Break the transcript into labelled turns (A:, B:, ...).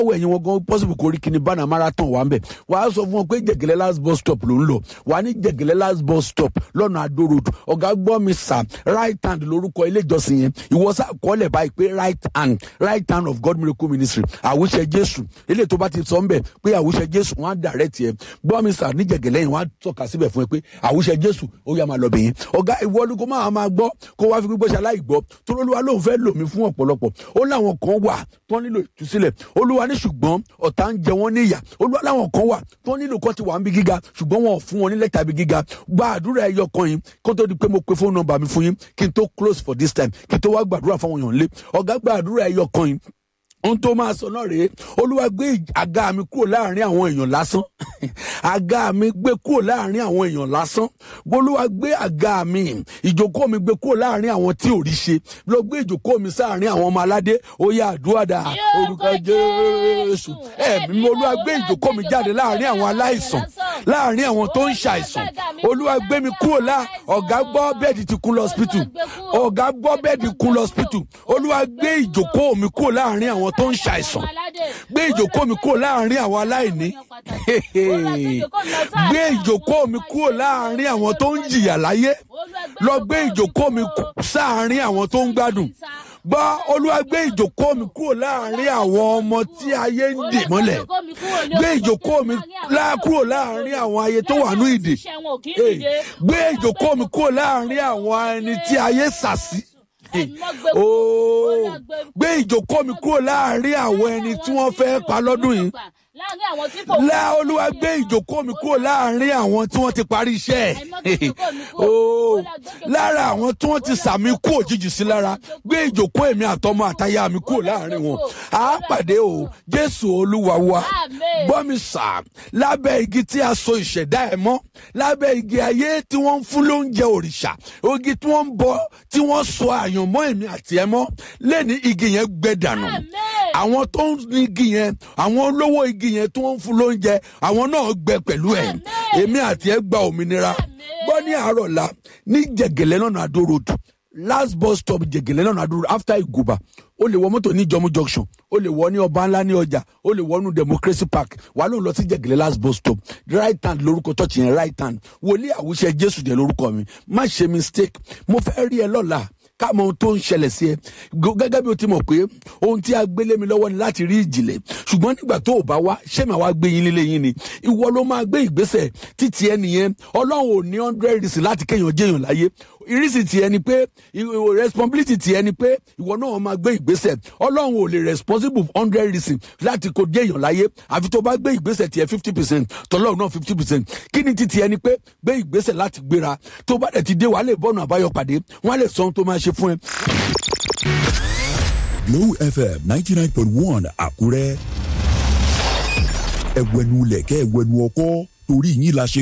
A: wọ ẹ̀yìn wọn gan possible kò rí kíni bánà marathon wà ń bẹ̀ wà á sọ fún wọn pé jẹ̀gẹ̀lẹ̀ last bus stop ló ń lọ wà á ní jẹ̀gẹ̀lẹ̀ last bus stop lọ́nà Adó road ọ̀gá gbọ́ mi sà right hand lórúkọ ilé ìjọsìn yẹn ìwọ sá kọ́lẹ̀ báyìí pé right hand right hand of God miracle ministry àwùṣe Jésù eléyìí tó bá ti sọ ń bẹ̀ pé àwùṣe Jésù wọn á direct yẹn gbọ́ mi sà ní jẹ̀gẹ̀lẹ̀ yẹn wọn á tọ́ka síbẹ̀ fún ẹ pé àwùṣe Jésù ó yá máa lọ bẹ̀yẹn ọ̀gá ìwọ ni kó máa máa gbọ́ kó wá fi gbígbó ṣe aláìgbọ́ tó lóluwa lóun fẹ́ lò mí fún ọ̀pọ̀lọpọ̀ ó láwọn kan wà tó nílò ìtúsílẹ̀ olúwa ní ṣùgbọ́n ọ̀tá ń jẹ wọ́n níyà olúwa láwọn kan wà tó nílò kan ti wà ń bí gíga ṣùgbọ́n wọn ò fún wọn ní lẹ́tà bí gíga gba àdúrà ẹyọ kan yìí kó tó di pé mo pe fóònù nọ́mbà mi fún yín kí n tó close for this time kí n tó wá gbàdúrà fáwọn èèyàn lé ọ̀gá gba àdúrà ẹyọ kan yìí ohun tó máa sọ náà rèé olúwa gbé àga mi kúrò láàrin àwọn èèyàn lásán àga mi gbé kúrò láàrin àwọn èèyàn lásán olúwa gbé àga mi ìjókòó mi gbé kúrò láàrin àwọn tí ò rí ṣe lọ gbé ìjókòó mi sáàrin àwọn ọmọ aládé ó yá àdúrà dà orúkọ jésù ẹ̀mí olúwa gbé ìjókòó mi jáde láàrin àwọn aláìsàn láàrin àwọn tó ń ṣàìsàn olúwa gbé mi kúrò lá ọ̀gá gbọ́ bẹ́ẹ̀dì ti kún lọ́sípítù ọ̀gá gbọ́ bẹ́ẹ̀dì kún lọ́sípítù olúwa gbé ìjókòó mi kúrò láàrin àwọn tó ń ṣàìsàn gbé ìjókòó mi kúrò láàrin àwọn aláìní gbé ìjókòó mi kúrò láàrin àwọn tó ń jìyà láyé lọ gbé ìjókòó mi sáàrin àwọn tó ń gbádùn gbọ́ olúwa gbé ìjókòó mi kúrò láàrin àwọn ọmọ tí ayé ń dè mọ́lẹ̀ gbé ìjókòó mi kúrò láàrin àwọn ayé tó wà ní ìdè gbé ìjókòó mi kúrò láàrin àwọn ẹni tí ayé sàsí ooo gbé ìjókòó mi kúrò láàrin àwọn ẹni tí wọ́n fẹ́ pa lọ́dún yìí lá olúwa gbé ìjókòó mi kúrò láàrin àwọn tí wọ́n ti parí iṣẹ́ ẹ̀ ooo lára àwọn tí wọ́n ti sàmì kú òjijì sí lára gbé ìjókòó èmi àtọmọ àtayá mi kúrò láàrin wọn á pàdé o jésù olúwa wa gbọ́ mi sà lábẹ́ igi tí a so ìṣẹ̀dá ẹ̀ mọ́ lábẹ́ igi ayé tí wọ́n ń fún lóúnjẹ òrìṣà igi tí wọ́n ń bọ tí wọ́n so àyànmọ́ èmi àti ẹ̀ mọ́ lẹ́ni igi yẹn gbẹ dànù àwọn tó ń ní igi yẹn àwọn olówó igi yẹn tí wọ́n ń fún lóúnjẹ àwọn náà gbẹ pẹ̀lú ẹ̀ èmi àti ẹ̀ gba òmìnira gbọ́ ní àárọ̀ la ní jẹ̀gẹ̀lẹ́ lọ́nà àdó road last bus stop jẹ̀gẹ̀lẹ́ lọ́nà àdó road after ìgùbà o lè wọ mọ́tò ní jọmú junction o lè wọ ní ọba ńlá ní ọjà o lè wọ ní democracy park wà ló ń lọ sí jẹ̀gẹ̀lẹ́ last bus stop right hand lórúkọ church yẹn right hand wòlíì àwùṣe jésù jẹ́ lórúkọ mi má ṣe mistake mo fẹ́ rí ẹ lọ́la ká mọ ohun tó ń ṣẹlẹ̀ sí ẹ gẹ́gẹ́ bí o ti mọ̀ pé ohun tí a gbélé mi lọ́wọ́ ni láti rí ìjìnlẹ̀ ṣùgbọ́n nígbà tó o bá wá ṣé màá wá gbé yín lílé yín ni ìwọ ló máa gbé ìgbésẹ̀ títí ẹ nìyẹn ọlọ́run ò ní hundred reason láti kéèyàn jẹ́yàn láyé ìrísí tiẹ̀ ni pé responsibility tiẹ̀ ni pé ìwọ náà máa gbé ìgbésẹ̀ ọlọ́run ò lè responsible hundred reason láti kó jẹ́yàn láyé àfi tó bá gbé ìgbésẹ̀ tiẹ̀ fifty percent tọ́lọ́run náà fifty percent kí ni ti tiẹ̀ ni pé gbé ìgbésẹ̀ láti gbéra tó bá dẹ̀ ti dé wàá lè bọ́ọ̀nù àbáyọ pàdé wọ́n á lè sọ ohun tó máa ṣe fún ẹ.
B: Glow FM ninety nine point one Àkúrẹ́ ẹ̀wẹ̀nu lẹ̀kẹ́ ẹ̀wẹ̀nu ọkọ́ torí yín la ṣe